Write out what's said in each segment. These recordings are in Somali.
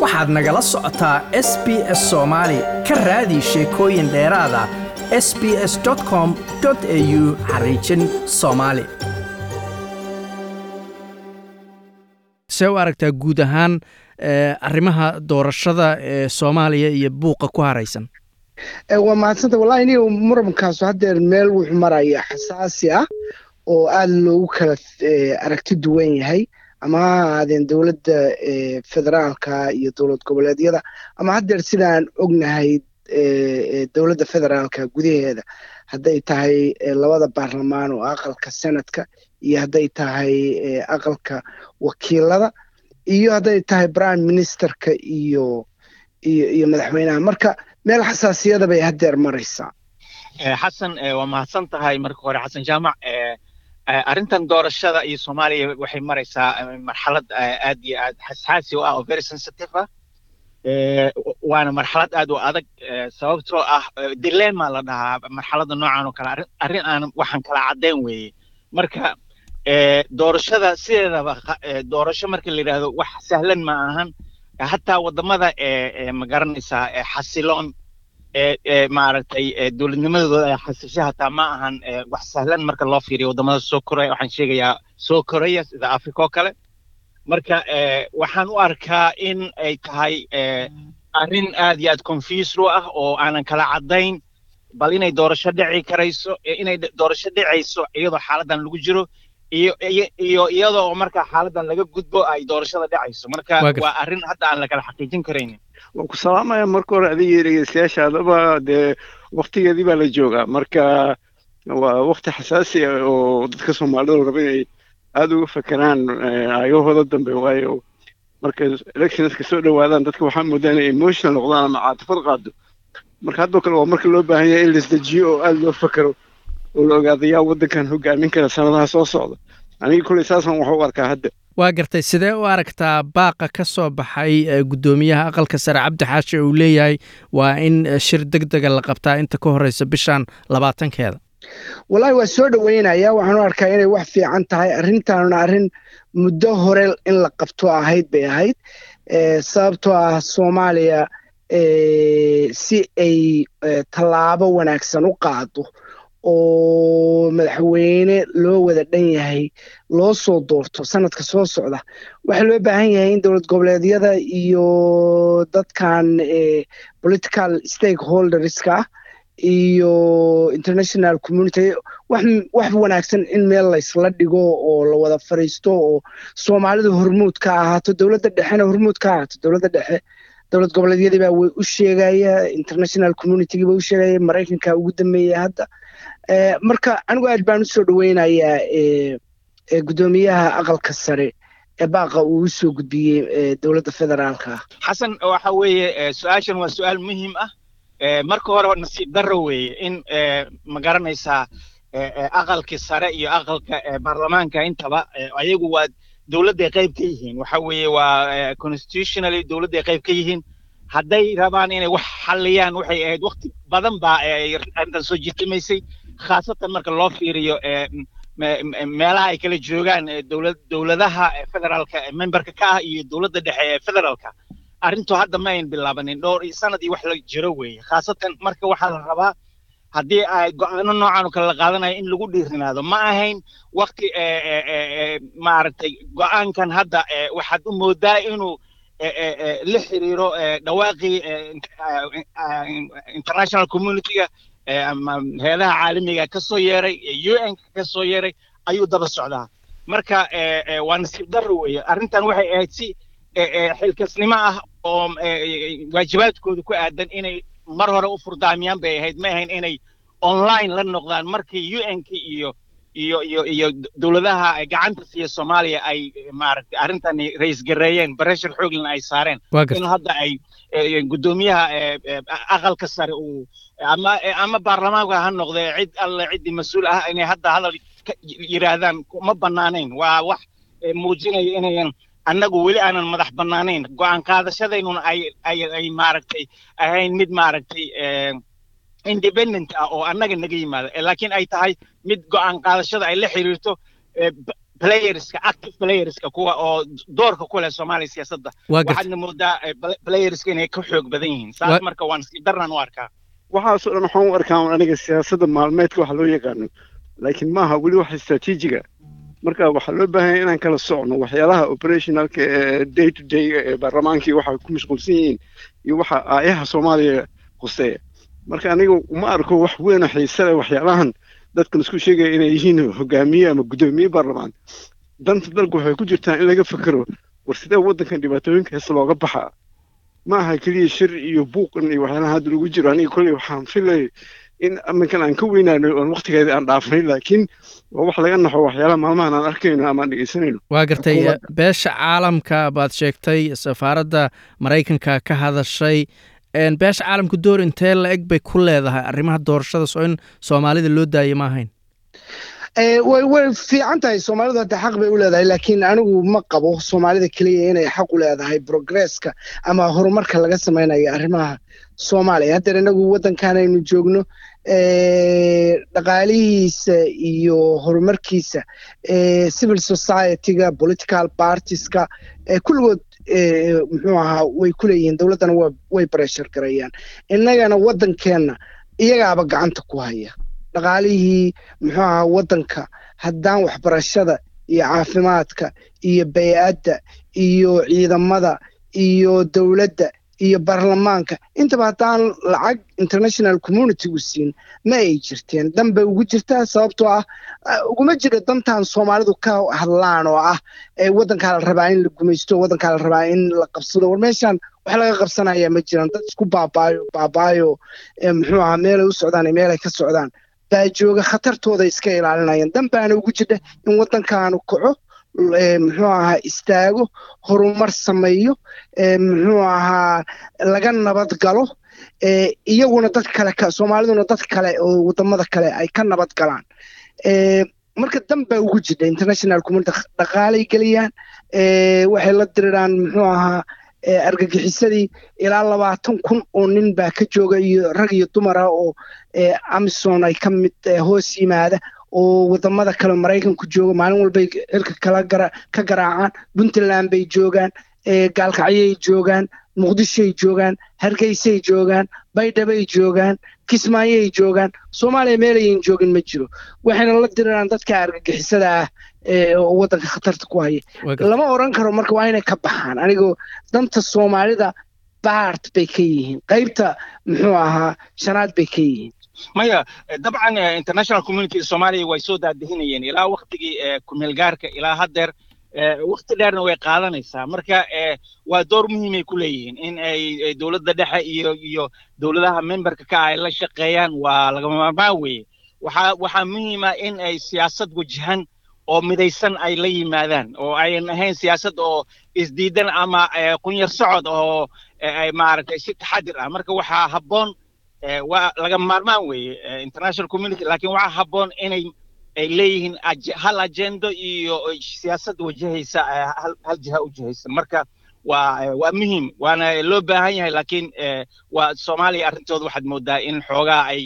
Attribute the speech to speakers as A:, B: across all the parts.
A: waxaad nagala socotaa s b s soomaali ka raadi sheekooyin dheeraada s b s com au xariijin soomaali see u aragtaa guud ahaan arrimaha doorashada ee soomaaliya iyo buuqa ku haraysan
B: waa mahadsanta wallahi iniga murankaas haddeer meel wuxuu maraya xasaasi ah oo aada loogu kala aragti duwan yahay ama ha ahaadeen dowladda federaalka iyo dowlad goboleedyada ama haddeer sidaan ognahay dowladda federaalka gudaheeda hadday tahay labada baarlamaan oo aqalka senadka iyo hadday tahay aqalka wakiilada iyo hadday tahay prime ministerka iyo iyo iyo madaxweynaha marka meel xasaasiyada bay haddeer maraysaa
C: xasan waa mahadsan tahay marka hore xasan jaamac arrintan doorashada iyo soomaaliya waxay maraysaa marxalad aad iyo aad xasaasi u ah oo very sensitive ah waana marxalad aad u adag sababtoo ah dilema la dhahaa marxaladda noocan oo kale arrin aan waxaan kala caddayn weeye marka doorashada sideedaba doorasho marka la yidhaahdo wax sahlan ma ahan hataa waddamada ma garanaysaa xasiloon maaragtay dowladnimadooda ay xasisho hataa ma ahan wax sahlan marka loo fiiriyo waddamada soo koraya waxaan sheegayaa soo koraya sida africa oo kale marka waxaan u arkaa in ay tahay arrin aad iyo aad confused u ah oo aanan kala caddayn bal inay doorasho dhici karayso inay doorasho dhicayso iyadoo xaaladan lagu jiro iyo iyo iyadoo oo marka xaaladan laga gudbo ay doorashada dhacayso marka waa arrin hadda aan lakala xaqiijin karaynin
D: waan ku salaamaya marka hore adiga dhegeystayaashaadaba dee waktigeedii baa la joogaa marka waa wakti xasaasi ah oo dadka soomaalidu raba inay aada uga fakeraan ayahooda dambe waayo marka electionska soo dhawaadaan dadka waxaa moodaa inay emotional noqdaan ama caatifad qaado marka haddoo kale waa marka loo baahan yahay in laisdejiyo oo aada loo fakero oo la ogaado yaa waddankan hogaamin kara sanadaha soo socda aniga kuley saasaan wax u arkaa hadda
A: waa gartay sidee u aragtaa baaqa ka soo baxay guddoomiyaha aqalka sare cabdi xaashi uu leeyahay waa in shir deg dega la qabtaa inta ka horeysa bishan labaatankeeda
B: wallahi waa soo dhoweynaya waxaan u arkaa inay wax fiican tahay arrintaanuna arrin muddo hore in la qabto ahayd bay ahayd sababtoo ah soomaaliya si ay tallaabo wanaagsan u qaado oo madaxweyne loo wada dhan yahay loo soo doorto sanadka soo socda waxaa loo baahan yahay in dowlad goboleedyada iyo dadkan political stakeholderska ah iyo international community wax wax wanaagsan in meel laysla dhigo oo la wada fadhiisto oo soomaalidu hormuud ka ahaato dowladda dhexena hormuud ka ahaato dowladda dhexe dowlad goboleedyadii baa way u sheegaya international communitygii baa u sheegaya maraykanka ugu dambeeya hadda marka anigu aad baan usoo dhoweynayaa guddoomiyaha aqalka sare ee baaqa uu usoo gudbiyey dowladda federaalka
C: xasan waxa weeye su-aashan waa su-aal muhiim ah marka hore nasiib darro weeye in ma garanaysaa aqalkii sare iyo aqalka baarlamaanka intaba ayagu waa dowladday qayb ka yihiin waxa weeye waa constitutionally dowladday qayb ka yihiin hadday rabaan inay wax xalliyaan waxay ahayd wakti badan baa arrintan soo jitimaysay khaasatan marka loo fiiriyo meelaha ay kala joogaan dowlad dowladaha federaalka memberka ka ah iyo dowladda dhexe ee federaalka arrintu hadda ma ayn bilaabanin dhowr sanad iyo wax la jiro weeye khaasatan marka waxaa la rabaa haddii ay go-aano noocan oo kale la qaadanayo in lagu dhiirinaado ma ahayn wakti maaragtay go-aankan hadda waxaad u moodaa inuu la xiriiro dhawaaqii international communityga ama heelaha caalamiga ka soo yeeray u n ka soo yeeray ayuu daba socdaa marka waa nasiib darro weeye arrintan waxay ahayd si xilkasnimo ah oo waajibaadkooda ku aadan inay mar hore u furdaamiyaan bay ahayd ma ahayn inay online la noqdaan markii u n k iyo iyo iyo iyo dowladaha gacanta siiya soomaaliya ay maaragtay arrintani ra-is gareeyeen bareshar xooglina ay saareen in hadda ay guddoomiyaha aqalka sare uu ama ama baarlamaanka ha noqdee cid alle ciddii mas-uul ah inay hadda hadal yidhaahdaan ma bannaanayn waa wax muujinaya inayan annagu weli aanan madax bannaanayn go-aan qaadashadaynuna ay ay ay maaragtay ahayn mid maaragtay independent ah oo annaga naga yimaada laakiin ay tahay mid go-aan qaadashada ay la xiriirto playerska active playerska kuwa oo doorka ku leh soomaaliya siyaasadda waxaadna moodaa playerska inay ka xoog badan yihiin saas marka waan sii darnaan u arkaa
D: waxaasoo dhan waxaan u arkaa aniga siyaasadda maalmeedka waxa loo yaqaano laakiin maaha weli wax istaraatiijiga marka waxaa loo baahan yahay inaan kala socno waxyaalaha operationalka ee day to day ee baarlamaankii waxa ku mashquulsan yihiin iyo waxa aayaha soomaaliya quseeya marka aniga uma arko wax weyn oo xiise leh waxyaalahan dadkan isku sheegaya inay yihiin hogaamiye ama guddoomiye baarlamaan danta dalku waxay ku jirtaa in laga fekero war sidee waddankan dhibaatooyinka hees looga baxaa ma aha keliya shir iyo buuqan iyo waxyaalaha hadda lagu jiro aniga kolley waxaan filay in aminkan aan ka weynaano oon waqtigeeda aan dhaafnay laakiin waa wax laga naxo waxyaalaha maalmahan aan arkayno ama aan dhegeysanayno
A: waa gartay beesha caalamka baad sheegtay safaaradda maraykanka ka hadashay beesha caalamka door intee la eg bay ku leedahay arrimaha doorashadaas oo in soomaalida loo daayo ma ahayn
B: way way fiican tahay soomaalidu hadda xaq bay u leedahay laakiin anigu ma qabo soomaalida keliya inay xaq u leedahay progresska ama horumarka laga samaynayo arrimaha soomaaliya haddeer inagu waddankan aynu joogno dhaqaalihiisa iyo horumarkiisa civil society-ga political partieska kulligood muxuu ahaa way ku leeyihiin dowladdana way breshar garayaan innagana waddankeenna iyagaaba gacanta ku haya dhaqaalihii muxuu ahaa waddanka haddaan waxbarashada iyo caafimaadka iyo bay-adda iyo ciidamada iyo dowladda iyo baarlamaanka intaba haddaan lacag international communitygu siin ma ay jirteen dan bay ugu jirtaa sababtoo ah uguma jiro dantan soomaalidu ka hadlaan oo ah waddankaa la rabaa in la gumaysto waddankaa la rabaa in la qabsado war meeshaan wax laga qabsanaya ma jiraan dad isku baabaayo baabaayo muxuu ahaa meelay u socdaan iyo meelay ka socdaan baa jooga khatartooda iska ilaalinayaan dan baana ugu jirta in waddankaanu kaco muxuu ahaa istaago horumar sameeyo muxuu ahaa laga nabad galo iyaguna dad kale soomaaliduna dad kale oo wadamada kale ay ka nabad galaan marka dan baa ugu jirta international community dhaqaalay geliyaan waxay la diriraan muxuu ahaa argagixisadii ilaa labaatan kun oo nin baa ka jooga iyo rag iyo dumar ah oo amison ay ka mid hoos yimaada oo wadamada kale maraykanku jooga maalin walbay xilka kala ka garaacaan puntland bay joogaan gaalkacyay joogaan muqdishoay joogaan hargeysay joogaan baydhabay joogaan kismaayay joogaan soomaaliya meelayan joogin ma jiro waxayna la diriraan dadka argagixisada ah oo waddanka khatarta ku haya lama oran karo marka waa inay ka baxaan anigoo danta soomaalida baart bay ka yihiin qaybta muxuu ahaa shanaad bay ka yihiin
C: maya dabcan international community soomaaliya way soo daadihinayeen ilaa waktigii kumeelgaarka ilaa haddeer wakti dheerna way qaadanaysaa marka waa door muhiimay ku leeyihiin in ay dowladda dhexe iyo iyo dowladaha memberka ka ay la shaqeeyaan waa lagama maarmaan weeye waxaa waxaa muhiima in ay siyaasad wajahan oo midaysan ay la yimaadaan oo ayan ahayn siyaasad oo isdiidan ama qunyar socod oo ay maaragtay si taxadir ah marka waxaa habboon waa laga maarmaan weeye international community laakiin waxaa habboon inay ay leeyihiin hal agendo iyo siyaasad wajahaysa hal jiha u jihaysa marka waa waa muhiim waana loo baahan yahay laakiin waa soomaaliya arrintooda waxaad moodaa in xoogaa ay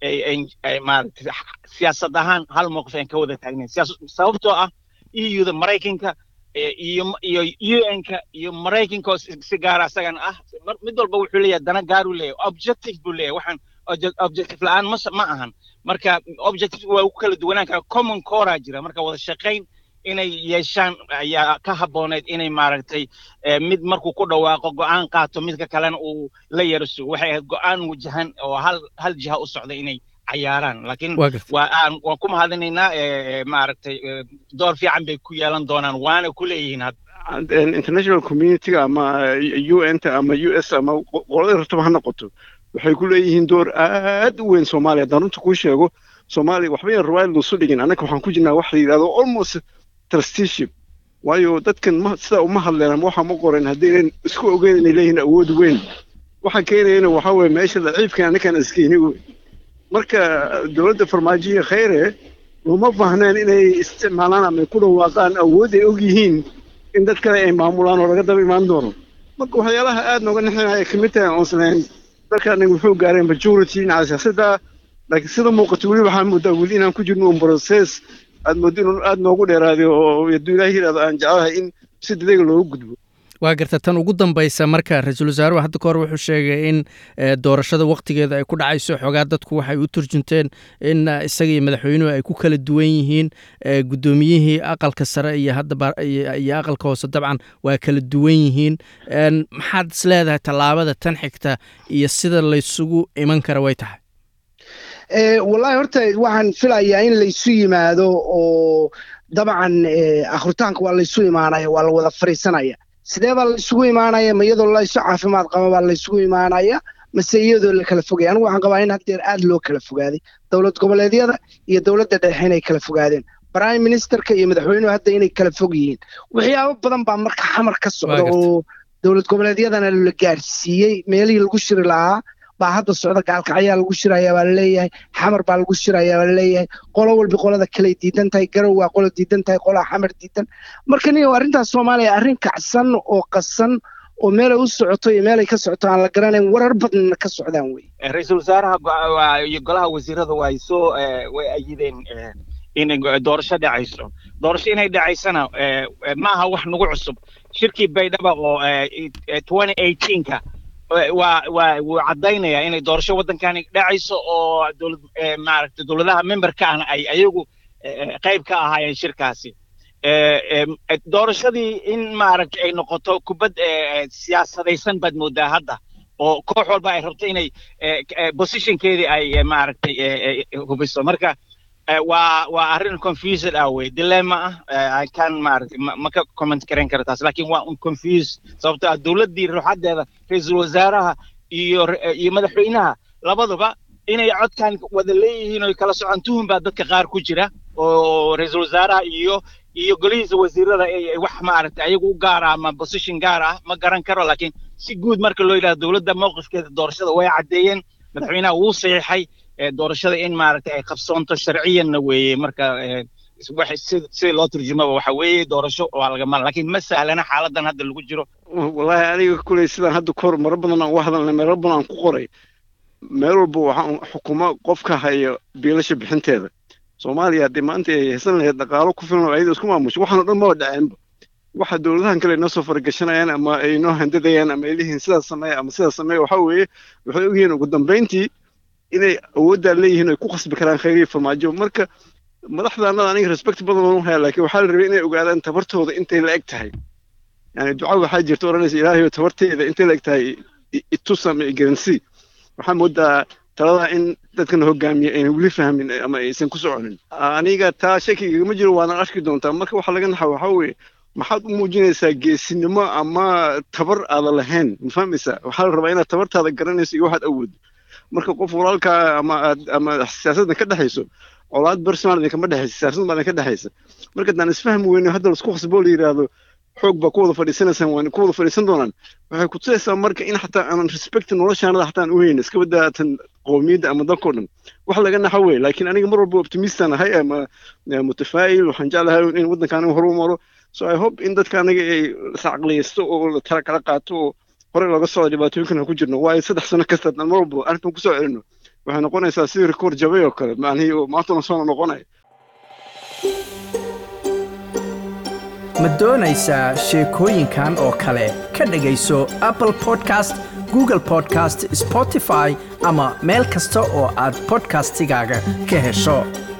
C: ay maaragtay siyaasad ahaan hal mowqif aan ka wada taagnayn sababtoo ah euda maraykanka iyo iyo un-ka iyo maraykanka oo si gaara asagana ah mid walba wuxuu leeyahay dana gaaruu leeyahay objective buu leeyahay waxaan objective la-aan ma ma ahan marka objective waa ku kala duwanaan kara common corea jira marka wada shaqayn inay yeeshaan ayaa ka habbooneyd inay maaragtay mid markuu ku dhawaaqo go'aan qaato midka kalena uu la yaro sugo waxay ahayd go'aan wajahan oo hal hal jiha u socda inay cayaaraan laakiin waa aan waan ku mahadinaynaa maaragtay door fiican bay ku yeelan doonaan waana ku leeyihiin hadda
D: international community-ga ama un-ta ama u s ama qolada rabtaba ha noqoto waxay ku leeyihiin door aad u weyn soomaaliya haddaan runta kuu sheego soomaaliya waxba yan riwaayad loosu dhigin annaga waxaan ku jirnaa wax la yidhahdo almost trusteeship waayo dadkan ma sidaa uma hadleen ama waxa ma qoran haddaynan isku ogeyn inay leeyihiin awood weyn waxa keenayana waxaa weeye meesha daciifkan annakaan iskeyni wey marka dowladda farmaajoya khayre uma baahneen inay isticmaalaan ama ku dhawaaqaan awood ay og yihiin in dad kale ay maamulaan oo laga daba imaan doono marka waxyaalaha aad nooga nixinaya ka mid tahay oonslahayn dalkaana wuxuu gaaray majority dhinaca siyaasadda laakiin sida muuqata weli waxaa moodaa weli inaan ku jirno un process aad moodo inuu aad noogu dheeraaday oo hadduu ilaahi yidhahdo aan jeclahay in si degdega loogu gudbo
A: waa garta tan ugu dambaysa marka ra-iisul wasaaruhu hadda ka hor wuxuu sheegay in doorashada wakhtigeeda ay ku dhacayso xoogaa dadku waxay u turjunteen in isaga iyo madaxweynuhu ay ku kala duwan yihiin guddoomiyihii aqalka sare iyo hadda iyo aqalka hoose dabcan waa kala duwan yihiin maxaad is leedahay tallaabada tan xigta iyo sida laysugu iman kara way tahay
B: wallahi horta waxaan filayaa in laysu yimaado oo dabcan akhritaanka waa laysu imaanaya waa la wada fariisanaya sidee baa laysugu imaanaya ma iyadoo laysu caafimaad qaba baa laysugu imaanaya mase iyadoo la kala fogaya anigu waxaan qabaa in haddeer aad loo kala fogaaday dowlad goboleedyada iyo dowladda dhexe inay kala fogaadeen prime ministerka iyo madaxweynuhu hadda inay kala fog yihiin waxyaabo badan baa marka xamar ka socda oo dowlad goboleedyadana la gaarsiiyey meelihii lagu shiri lahaa baa hadda socda gaalkacyaa lagu shirayaa baa laleeyahay xamar baa lagu shirayaa baa laleeyahay qolo walba qolada kaley diidan tahay garow waa qolo diidan tahay qolaa xamar diidan marka niyo arrintaas soomaaliya arrin kacsan oo qasan oo meelay u socoto iyo meelay ka socoto aan la garanayn warar badnana ka socdaan wey
C: ra-iisul wasaaraha iyo golaha wasiirada way soo way ayideen inay doorasho dhacayso doorasho inay dhacaysana maaha wax nagu cusub shirkii baydhaba oo twenty eighteenka waa waa wuu caddaynayaa inay doorasho waddankani dhacayso oo dowlad maaragtay dowladaha memberka ahna ay ayagu qayb ka ahaayeen shirkaasi doorashadii in maaragtay ay noqoto kubad siyaasadaysan baad moodaa hadda oo koox walba ay rabto inay positionkeedii ay maaragtay hubiso marka waa waa arrin confused ah wey dilemma ah kan maaragtay ma ka comment karayn kara taas laakiin waa un confuse sababto ah dowladdii ruuxaddeeda ra-iisul wasaaraha iyo iyo madaxweynaha labaduba inay codkan wada leeyihiin oo kala socon tuhun baa dadka qaar ku jira oo ra-iisul wasaaraha iyo iyo golihiisa wasiirada wax maaragtay ayagu u gaara ama position gaar ah ma garan karo laakiin si guud marka loo yidhahdo dowladda mowqifkeeda doorashada way caddeeyeen madaxweynaha wuu saxiixay doorashada in maaragtay ay qabsoonto sharciyanna weeye marka sida loo turjumaba waxa weeye doorasho waa lagama laakiin ma sahlana xaaladan hadda lagu jiro
D: wallaahi aniga kuley sidaan hadda kahor maro badan aan uga hadalnay meelo badan aan ku qoray meel walba waxaan xukumo qofka haya biilasha bixinteeda soomaaliya haddii maanta ay haysan lahayd dhaqaalo ku filan oo ayada isku maamusho waxaan o dhan maba dhaceenba waxa dowladahan kale inoo soo faragashanayaan ama ay inoo handadayaan ama ay leeyihiin sidaas sameeya ama sidaas sameeya waxa weeye waxay ogyihiin ugu dambayntii inay awooddaa leeyihiin ay ku khasbi karaan khayriya farmaajo marka madaxdaanada aniga respect badan oon haya laakiin waxaa la rabay inay ogaadaan tabartooda intay la eg tahay yani duca waxaa jirta odhanaysa ilaahayo tabarteeda intay la eg tahay itus ama igaransi waxaa moodaa taladaa in dadkana hogaamiya ayna weli fahmin ama aysan ku soconin aniga taa shakigagama jiro waana arki doontaa marka waxa laga naxa waxaa weeye maxaad u muujinaysaa geesinimo ama tabar aada lahayn ma fahmaysaa waxaa la rabaa inaad tabartaada garanayso iyo waxaad awooddo marka qof walaalkaa ama aad ama siyaasaddan ka dhexayso colaad personal idinkama dhexaysa siyaasad baa idinka dhexaysa marka haddaan isfahmi weyno hadda laisku khasboo la yidhaahdo xoog baa ku wada fadhiisanaysaan waan ku wada fadhiisan doonaan waxay ku tusaysaa marka in xataa aanan respect noloshaanada xataa aan u hayno iska badaatan qowmiyadda ama dalkao dhan wax laga naxa wey laakiin aniga mar walba optimistan ahay ama mutafaa'il waxaan jeclahay in waddanka aniga horu maro so i hope in dadka aniga ay iscaqliyaysto oo la tala kala qaato oo hore looga socdo dhibaatooyinkan ku jirno waayo saddex sano kasta haddaan mar walba arrintan kusoo celino waxay noqonaysaa sidii rikoor jabay oo kale macnihii oo maantana soo noqonaya
A: ma doonaysaa sheekooyinkan oo kale ka dhegayso apple podcast google podcast spotify ama meel kasta oo aad podcastigaaga ka hesho